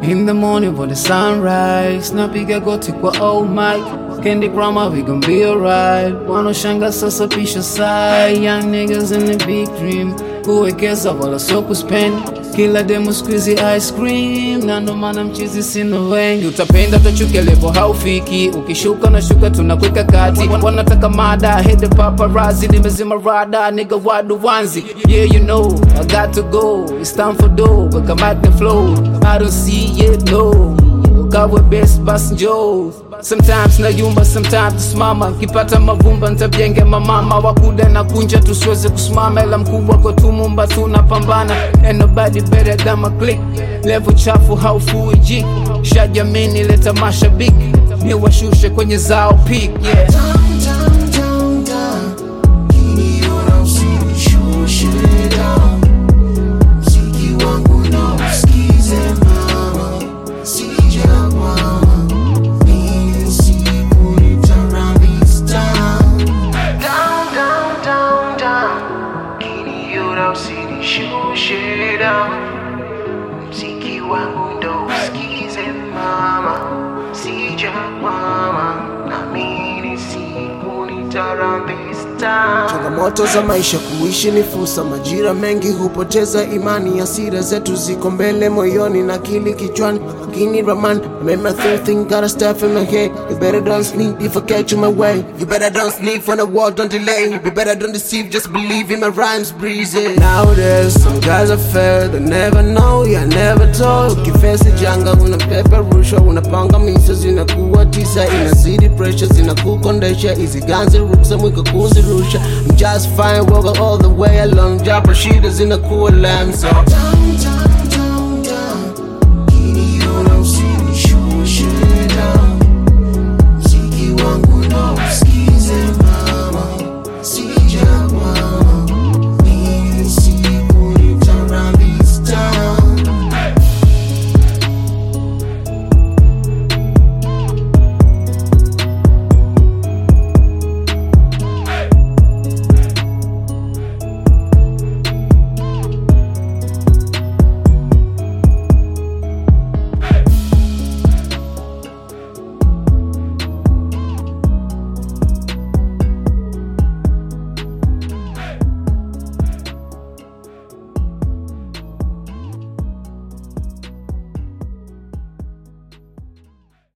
In the morning for the sunrise napiga goti kwa old mic Candy grandma we gon be alright Wanoshanga sasa pisha sai Young niggas in the big dream Kuwekeza wala sio kuspend Kila demo squeezy ice cream Na ndo maana mchizi sina wengi Utapenda utachukia level haufiki Ukishuka na shuka tunakweka kati Wanataka mada hit the paparazzi Nimezima rada nigga wadu wanzi Yeah you know I got to go It's time for dough But come at the flow I don't see it no Ukawe best basi njoo Sometimes nayumba, sometimes tusimama Nkipata mavumba ntabjenge mamama Wakuda na kunja tusiweze kusimama Ila mkubwa kwa tumumba tunapambana Ain't nobody better than my click Level chafu haufui jik Shajamini leta mashabiki Ni washushe kwenye zao peak yeah. Down, down, down, down. Kiniona usinishushe down. Mziki wangu na usikize mama, sijakwama. Mimi siku nitarun this town. Down, down, down, down. Kiniona usinishushe down. Mziki wangu ndo usikize mama, sijakwama. Naamini siku nitarun this town. Changamoto za maisha kuishi ni fursa, majira mengi hupoteza imani. Hasira zetu ziko mbele moyoni na akili kichwani, lakini Raman made my thing thing got a stuff in my head. You better don't sneak if I catch you my way. You better don't sneak from the wall, don't delay. You better don't deceive, just believe in my rhymes breezy. Nowadays some guys are fair, they never know, yeah never told. Kifesi janga unapepa rushwa, unapanga misa zinakuwa tisa, inazidi pressure zinakukondesha, hizi ganzi ruksa mwiko kuzirusha. I'm just fine, walk all the way along, japa shida zinakuwa lamb so. Down, down,